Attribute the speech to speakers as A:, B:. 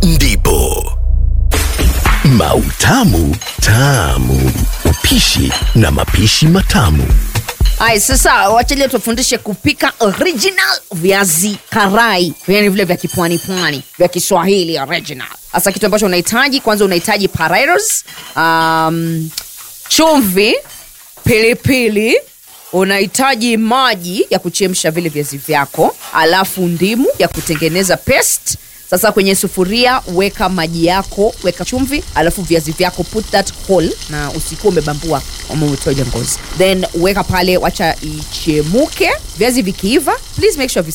A: ndipo Mautamu Tamu, upishi na mapishi matamu.
B: Ai, sasa wachalia tufundishe kupika original viazi karai, yani vile vya kipwani pwani vya Kiswahili original. Sasa kitu ambacho unahitaji kwanza, unahitaji potatoes, um, chumvi, pilipili, unahitaji maji ya kuchemsha vile viazi vyako, alafu ndimu ya kutengeneza paste. Sasa kwenye sufuria weka maji yako, weka chumvi, alafu viazi vyako put that whole, na usikuwa umebambua ama umetoja ngozi, then weka pale, wacha ichemuke. Viazi vikiiva, please make sure